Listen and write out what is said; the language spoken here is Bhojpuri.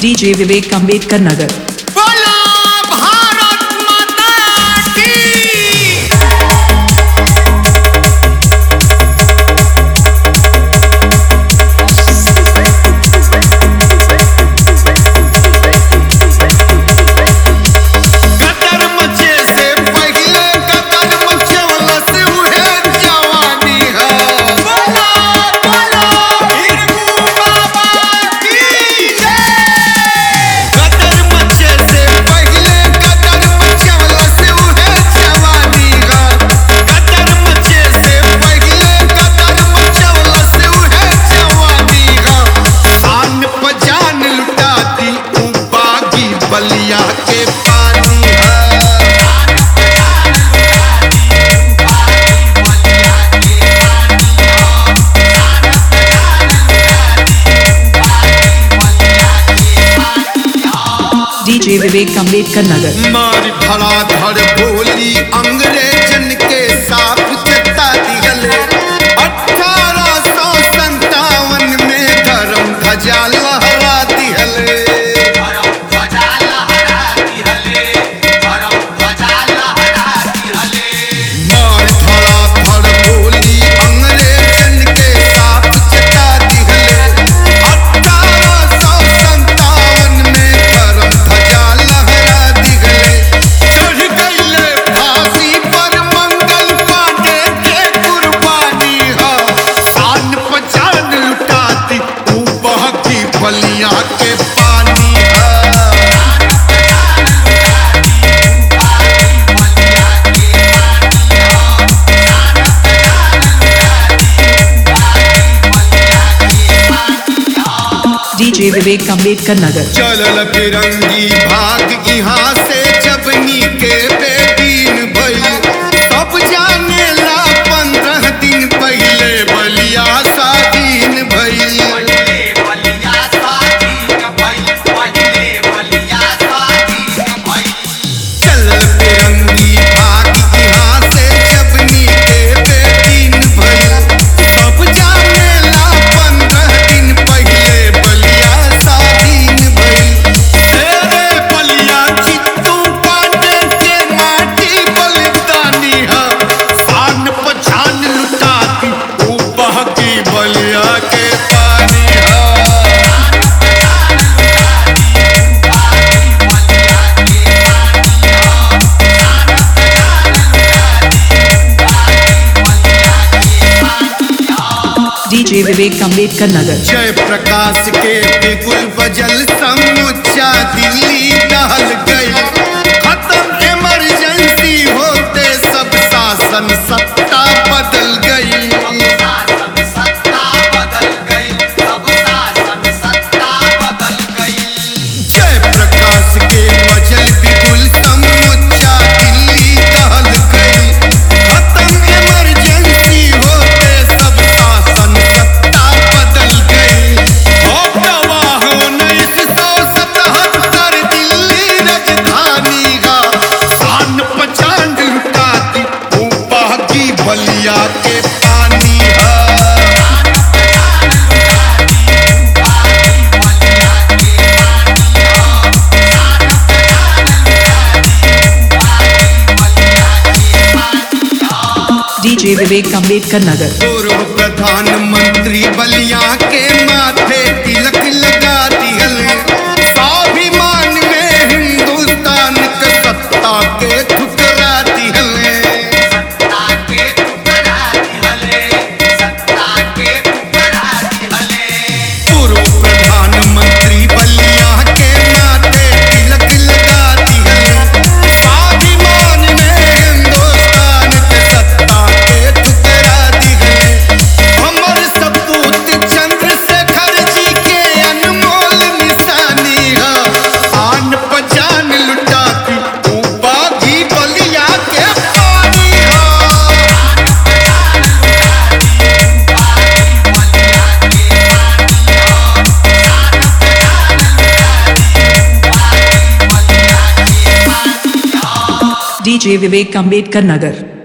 डीजे विवेक अम्बेडकर नगर बोलो भारत माता की कतर मचे से पहिले कतर मचवला से उहे जवानी है बोलो बोलो हिरकू बाबा की जय कतर मचे से पहिले कतर मचवला से उहे जवानी है कतर मचे से पहिले कतर मचवला से उहे जवानी है शान पजान लुटाती ऊ बागी बलिया के पानी है डीजे विवेक अम्बेडकर नगर मार भला धड़ भोली अंग्रेजन के साथ चता दिगले अठारह सौ संतावन में धर्म ध्वजा लहरा दिहले मार धड़ा धड़ भोली अंग्रेजन के साथ चता दिहले अठारह सौ संतावन में धर्म ध्वजा लहरा दिगले चढ़ गईले फांसी पर मंगल पांडे के कुर्बानी है शान पहचान लुटाती ऊ बहकी बलिया के पानी है डीजे विवेक अम्बेडकर नगर चलल फिरंगी भाग यहाँ से जबनी के बेदीन भइल सब जाने ला पंद्रह दिन पहले बलिया साधीन भइल चलल फिरंगी भाग यहाँ से जबनी के बेदीन भइल सब जाने ला पंद्रह दिन पहले बलिया साधीन भइल तेरे बलिया चित्तू पांडे के माटी बलिदानी है शान पछान लुटाती ऊ बहकी बलिया के पानी है डीजे विवेक अम्बेडकर नगर जय प्रकाश के बिगुल बजल समुच्चा दिल्ली दहल गई खत्म इमरजेंसी होते सब शासन सत्ता बदल गई जय प्रकाश के बजल बिगुल समुच्चा दिल्ली दहल गई खत्म इमरजेंसी होते सब शासन सत्ता बदल गई हो गवाह उन्नीस सौ सतहत्तर दिल्ली राजधानी का शान पहचान लुटाती वो बागी बलिया के पानी है डीजे विवेक अम्बेडकर नगर पूर्व प्रधानमंत्री बलिया के माथे तिलक लगा दिहल स्वाभिमान में हिंदुस्तान के सत्ता के ठुकरा दिहल पूर्व प्रधानमंत्री बलिया के माथे तिलक लगा दिहल स्वाभिमान में हिंदुस्तान के सत्ता के ठुकरा दिहल हमर सपूत चंद्रशेखर जी के अनमोल निशानी है आन पहचान लुटाती ऊ बागी बलिया के पानी है डीजे विवेक अम्बेडकर नगर